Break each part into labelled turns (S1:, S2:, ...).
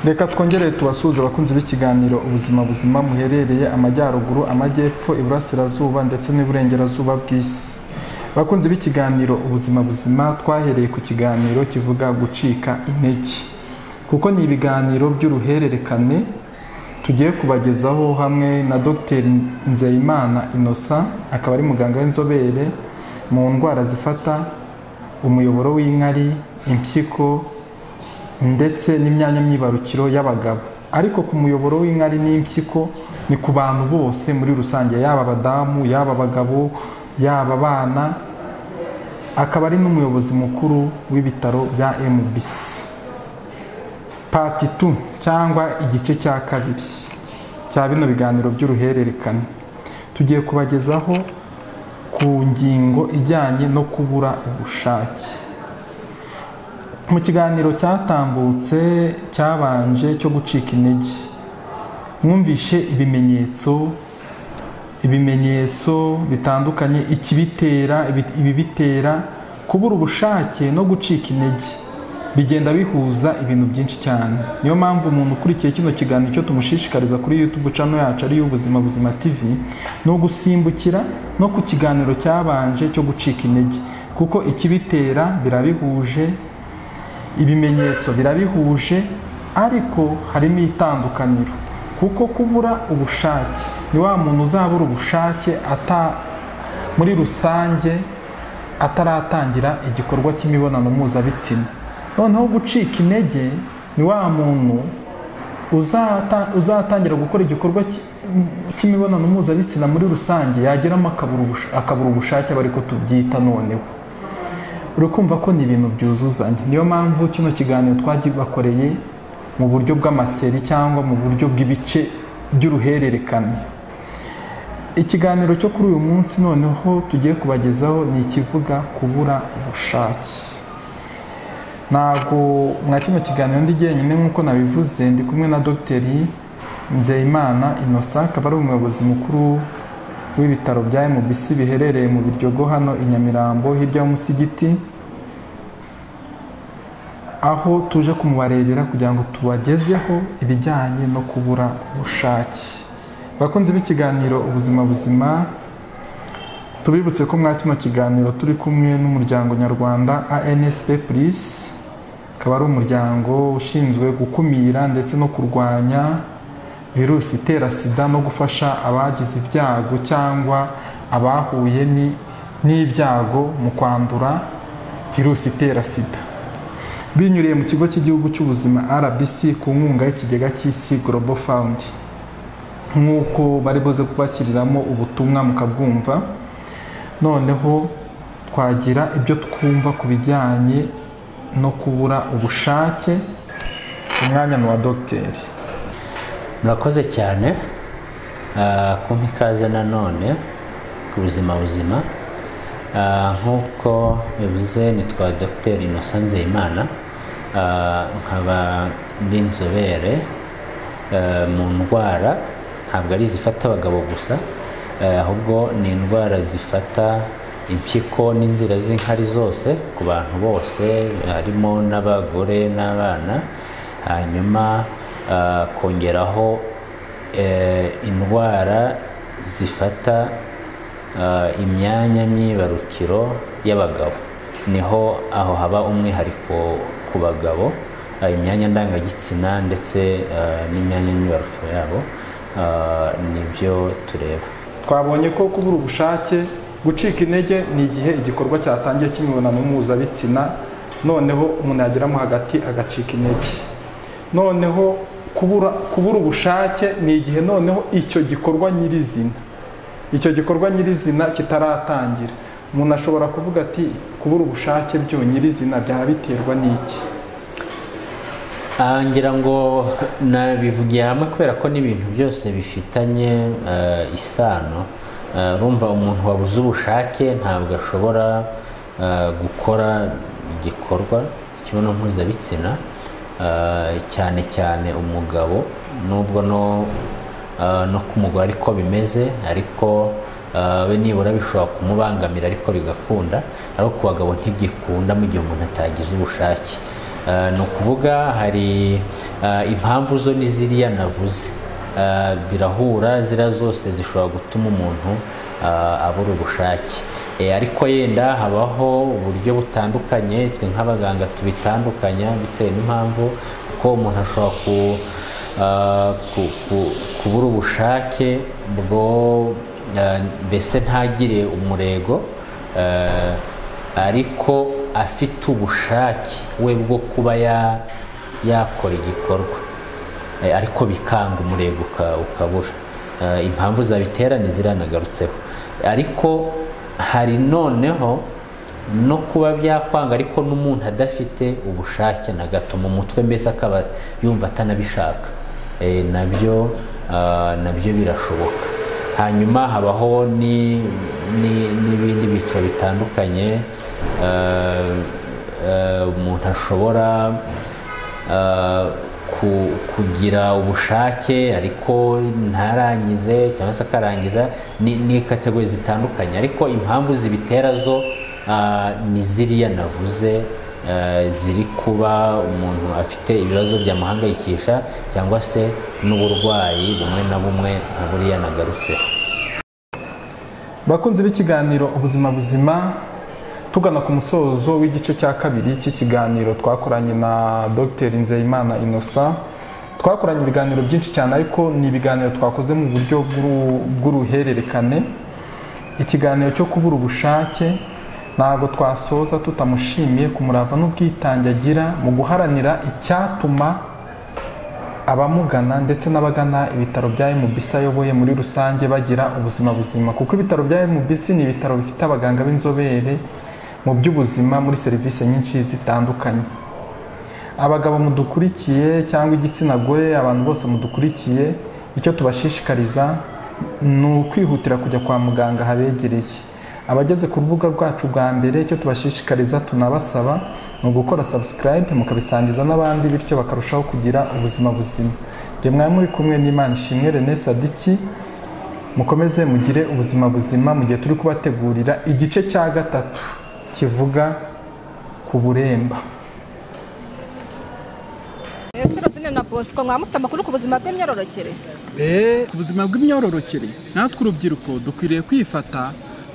S1: reka twongere tubasuhuze abakunzi b'ikiganiro ubuzima buzima muherereye amajyaruguru amajyepfo iburasirazuba ndetse n'iburengerazuba bw'isi abakunzi b'ikiganiro ubuzima buzima twahereye ku kiganiro kivuga gucika intege kuko ni ibiganiro by'uruhererekane tugiye kubagezaho hamwe na dr nzeyimana innocent akaba ari muganga w'inzobere mu ndwara zifata umuyoboro w'inkari impyiko ndetse n'imyanya myibarukiro y'abagabo ariko ku muyoboro w'inkari n'impyiko ni ku bantu bose muri rusange yaba abadamu yaba abagabo yaba abana akaba ari n'umuyobozi mukuru w'ibitaro bya MBC pati tu cyangwa igice cya kabiri cya bino biganiro by'uruhererekane tugiye kubagezaho ku ngingo ijyanye no kubura ubushake mu kiganiro cyatambutse cyabanje cyo gucika intege mwumvishe ibimenyetso ibimenyetso bitandukanye ikibitera ibibitera kubura ubushake no gucika intege bigenda bihuza ibintu byinshi cyane niyo mpamvu umuntu ukurikiye kino kiganiro icyo tumushishikariza kuri YouTube channel yacu ari ubuzima buzima TV ni ugusimbukira no ku kiganiro cyabanje cyo gucika intege kuko ikibitera birabihuje ibimenyetso birabihuje ariko harimo itandukaniro kuko kubura ubushake ni wa muntu uzabura ubushake ata muri rusange ataratangira igikorwa cy'imibonano mpuzabitsina noneho gucika intege ni wa muntu uzatangira gukora igikorwa cy'imibonano mpuzabitsina muri rusange yageramo akabura ubushake aba ariko tubyita noneho urakumva ko ni ibintu byuzuzanya niyo mpamvu kino kiganiro twagibakoreye mu buryo bw'amaseri cyangwa mu buryo bw'ibice by'uruhererekane ikiganiro cyo kuri uyu munsi noneho tugiye kubagezaho ni ikivuga kubura ubushake ntabwo mwa kino kiganiro ndi jyenyine nk'uko nabivuze ndi kumwe na dogiteri nzeyimana inosa akaba ari umuyobozi mukuru w'ibitaro bya MBC biherereye mu Biryogo hano i Nyamirambo hirya y'umusigiti aho tuje kumubarebera kugira ngo tubagezeho ibijyanye no kubura ubushake bakunze b'ikiganiro ubuzima buzima tubibutse ko mwa kino kiganiro turi kumwe n'umuryango nyarwanda ANSP Plus akaba ari umuryango ushinzwe gukumira ndetse no kurwanya virusi itera sida no gufasha abagize ibyago cyangwa abahuye n'ibyago mu kwandura virusi itera sida binyuriye mu kigo cy'igihugu cy'ubuzima rbc ku nkunga y'ikigega cy'isi global fund nk'uko bari buze kubashyiriramo ubutumwa mukabwumva noneho twagira ibyo twumva ku bijyanye no kubura ubushake umwanya ni uwa dogiteri
S2: murakoze cyane kumpa ikaze nanone ku buzima buzima nk'uko bivuze nitwa dr innocent nzeyimana nkaba ndi inzobere mu ndwara ntabwo ari izifata abagabo gusa ahubwo ni indwara zifata impyiko n'inzira z'inkari zose ku bantu bose harimo n'abagore n'abana hanyuma kongeraho indwara zifata imyanya myibarukiro y'abagabo niho aho haba umwihariko ku bagabo imyanya ndangagitsina ndetse n'imyanya myibarukiro yabo nibyo tureba
S1: twabonye ko kubura ubushake gucika intege ni igihe igikorwa cyatangiye cy'imibonano mpuzabitsina noneho umuntu yageramo hagati agacika intege noneho kubura ubushake ni igihe noneho icyo gikorwa nyirizina icyo gikorwa nyirizina kitaratangira umuntu ashobora kuvuga ati kubura ubushake byo nyirizina byaba biterwa n'iki
S2: ngira ngo nabivugiye hamwe kubera ko n'ibintu byose bifitanye isano rumva umuntu wabuze ubushake ntabwo ashobora gukora igikorwa kibono mpuzabitsina cyane cyane umugabo nubwo no ku mugore ariko bimeze ariko we nibura bishobora kumubangamira ariko bigakunda ariko ku bagabo ntibyikunda mu gihe umuntu atagize ubushake Eh, ni ukuvuga hari eh, impamvu zo ni ziriya navuze Eh, birahura ziriya zose zishobora gutuma umuntu eh, abura ubushake Eh, ariko yenda habaho uburyo butandukanye twe nk'abaganga tubitandukanya bitewe n'impamvu kuko umuntu ashobora ku, eh, ku- ku- kubura ubushake bwo eh, mbese ntagire umurego eh, ariko afite ubushake we bwo kuba ya- yakora igikorwa Eh, ariko bikanga umurego uka- ukabura Eh, impamvu zabitera ntiziranagarutseho ariko hari noneho no kuba byakwanga ariko n'umuntu adafite ubushake na gato mu mutwe mbese akaba yumva atanabishaka Eh, nabyo ah, nabyo birashoboka hanyuma habaho ni- ni- n'ibindi byiciro bitandukanye eh, eh, umuntu ashobora eh, ku- kugira ubushake ariko ntarangize cyangwa se akarangiza ni ni kategori zitandukanye ariko impamvu zibitera zo ah, ni ziriya navuze eh, ziri kuba umuntu afite ibibazo byamuhangayikisha cyangwa se n'uburwayi bumwe na bumwe nka buriya nagarutseho
S1: bakunzi b'ikiganiro ubuzima buzima tugana ku musozo w'igice cya kabiri cy'ikiganiro twakoranye na dr nzeyimana inosa twakoranye ibiganiro byinshi cyane ariko ni ibiganiro twakoze mu buryo bw'uru- bw'uruhererekane ikiganiro cyo kubura ubushake ntabwo twasoza tutamushimiye ku murava n'ubwitange agira mu guharanira icyatuma abamugana ndetse n'abagana ibitaro bya MBC ayoboye muri rusange bagira ubuzima buzima kuko ibitaro bya MBC ni ibitaro bifite abaganga b'inzobere mu by'ubuzima muri serivisi nyinshi zitandukanye abagabo mudukurikiye cyangwa igitsina gore abantu bose mudukurikiye icyo tubashishikariza ni ukwihutira kujya kwa muganga habegereye abageze ku rubuga rwacu bwa mbere icyo tubashishikariza tunabasaba ni ugukora subscribe mukabisangiza n'abandi bityo bakarushaho kugira ubuzima buzima njye mwari muri kumwe n'imana ishimwe René Sadiki mukomeze mugire ubuzima buzima mu gihe turi kubategurira igice cya gatatu kivuga ku buremba
S3: ese rosine na bosco mwaba mufite amakuru ku buzima bw'imyororokere
S1: ku buzima bw'imyororokere natwe urubyiruko dukwiriye kwifata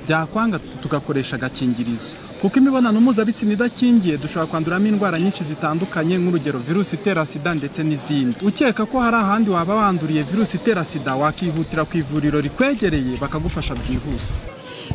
S1: byakwanga tugakoresha agakingirizo kuko imibonano mpuzabitsina idakingiye dushobora kwanduramo indwara nyinshi zitandukanye nk'urugero virusi itera sida ndetse n'izindi ukeka ko hari ahandi waba wanduriye virusi itera sida wakihutira ku ivuriro rikwegereye bakagufasha byihuse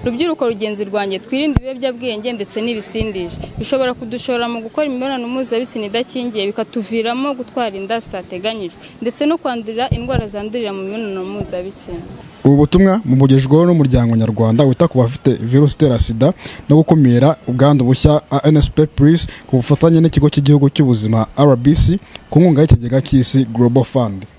S4: rubyiruko rugenzi rwanjye twirinde ibiyobyabwenge ndetse n'ibisindisha bishobora kudushora mu gukora imibonano mpuzabitsina idakingiye bikatuviramo gutwara inda zitateganyijwe ndetse no kwandurira indwara zandurira mu mibonano mpuzabitsina
S5: ubu butumwa bumugejejweho n'umuryango nyarwanda wita ku bafite virusi itera sida no gukumira ubwandu bushya nsp plus ku bufatanye n'ikigo cy'igihugu cy'ubuzima rbc ku nkunga y'ikigega cy'isi global fund